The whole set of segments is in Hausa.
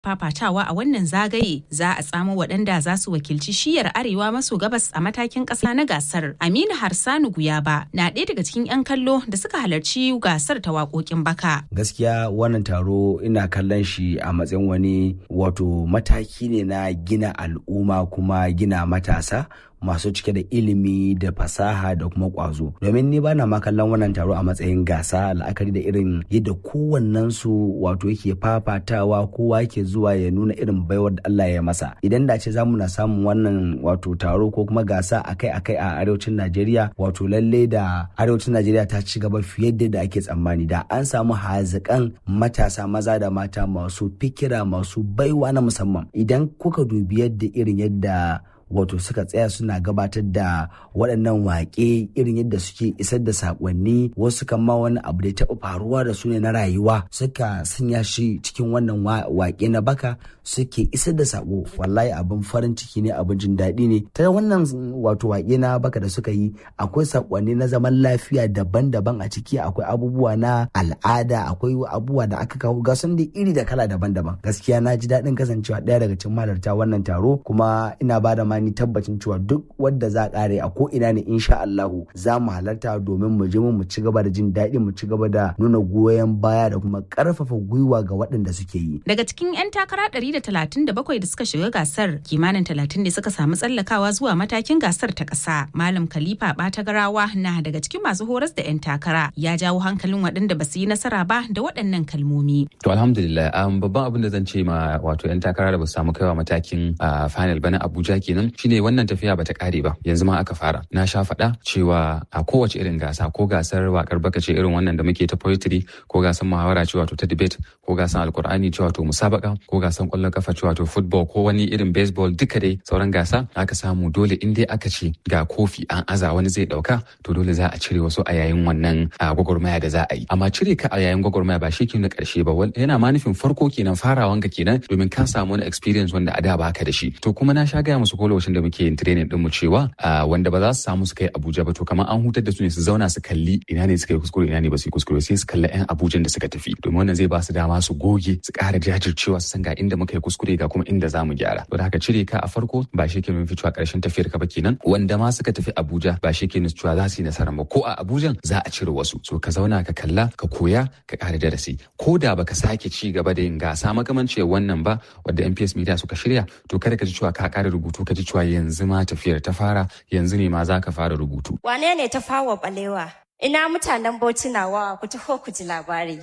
fafatawa a wannan zagaye za a tsamo waɗanda za su wakilci shiyar arewa maso gabas a matakin ƙasa na gasar. Aminu Harsanu Guyaba na ɗaya daga cikin 'yan kallo da suka halarci gasar ta waƙoƙin baka. Gaskiya wannan taro ina kallon shi a matsayin wani wato mataki ne na gina al'umma kuma gina matasa masu cike da ilimi da fasaha da kuma kwazo domin ni bana ma kallon wannan taro a matsayin gasa la'akari da irin yadda kowannen su wato yake fafatawa kowa yake zuwa ya nuna irin baiwar da Allah ya masa idan da ce za mu na samun wannan wato taro ko kuma gasa akai-akai a arewacin Najeriya wato lalle da arewacin Najeriya ta ci gaba fiye da ake tsammani da an samu hazikan matasa maza da mata masu fikira masu baiwa na musamman idan kuka dubi yadda irin yadda wato suka tsaya suna gabatar da waɗannan waƙe irin yadda suke isar da saƙonni wasu kan ma wani abu da ya taɓa faruwa da su ne na rayuwa suka sanya shi cikin wannan waƙe na baka suke isar da saƙo wallahi abin farin ciki ne abin jin daɗi ne ta wannan wato waƙe na baka da suka yi akwai saƙonni na zaman lafiya daban-daban a ciki akwai abubuwa na al'ada akwai abubuwa da aka kawo ga sun da iri da kala daban-daban gaskiya na ji daɗin kasancewa ɗaya daga cikin mahalarta wannan taro kuma ina ba da ni tabbacin cewa duk wadda za kare a ko ina ne insha Allahu za mu halarta domin mu je mu ci gaba da jin daɗi mu ci gaba da nuna goyon baya da kuma ƙarfafa gwiwa ga waɗanda suke yi. Daga cikin 'yan takara 137 da suka shiga gasar kimanin 30 ne suka samu tsallakawa zuwa matakin gasar ta ƙasa. Malam Khalifa Batagarawa na daga cikin masu horas da 'yan takara ya jawo hankalin waɗanda ba su yi nasara ba da waɗannan kalmomi. To alhamdulillah babban abin da zan ce ma wato 'yan takara da ba su samu kaiwa matakin final ba na Abuja kenan shine wannan tafiya bata kare ba yanzu ma aka fara na sha faɗa cewa a kowace irin gasa ko gasar wakar baka ce irin wannan da muke ta poetry ko gasar muhawara ce wato ta debate ko gasar alkur'ani ce wato musabaka ko gasar kwallon kafa ce wato football ko wani irin baseball duka dai sauran gasa aka samu dole in dai aka ce ga kofi an aza wani zai dauka to dole za a cire wasu a yayin wannan gwagwarmaya da za a yi amma cire ka a yayin gwagwarmaya ba shi ke na karshe ba yana ma nufin farko kenan farawan ka kenan domin ka samu wani experience wanda a da baka da shi to kuma na sha gaya musu ko lokacin da muke yin training din mu cewa wanda ba za su samu su kai Abuja ba to kamar an hutar da su ne su zauna su kalli ina ne suka yi kuskure ina ne ba su yi kuskure sai su kalli yan Abuja da suka tafi domin wannan zai ba su dama su goge su ƙara jajircewa su san ga inda muka yi kuskure ga kuma inda za mu gyara to da haka cire ka a farko ba shi ke nufin cewa ƙarshen tafiyar ka ba kenan wanda ma suka tafi Abuja ba shi ke nufin cewa za su yi nasara ba ko a Abuja za a cire wasu so ka zauna ka kalla ka koya ka ƙara darasi ko da baka sake ci gaba da yin gasa makamancin wannan ba wadda MPS Media suka shirya to kada ka ji cewa ka ƙara rubutu ka ji cewa yanzu ma tafiyar ta fara yanzu ne ma za ka fara rubutu. Wane ne ta fawa balewa? Ina mutanen Bauchi nawa ku taho ku ji labari.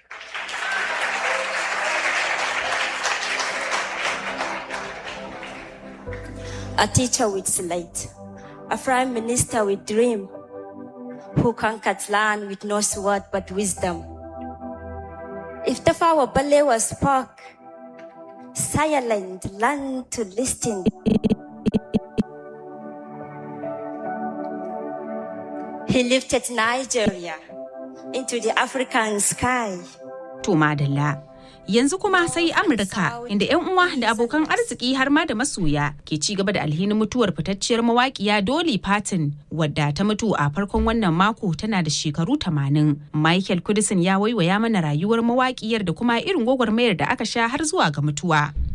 A teacher with slate, a prime minister with dream, who conquered land with no sword but wisdom. If Tafawa Balewa spoke, silent learn to listen. He lifted Nigeria into the African sky. To madalla. Yanzu kuma sai Amurka inda 'yan uwa da abokan arziki har ma da masoya ke ci gaba da alhinin mutuwar fitacciyar mawaƙiya Dolly Parton wadda ta mutu a farkon wannan mako tana da shekaru 80. Michael Kudisin ya waiwaya mana rayuwar mawaƙiyar da kuma irin gwagwarmayar da aka sha har zuwa ga mutuwa.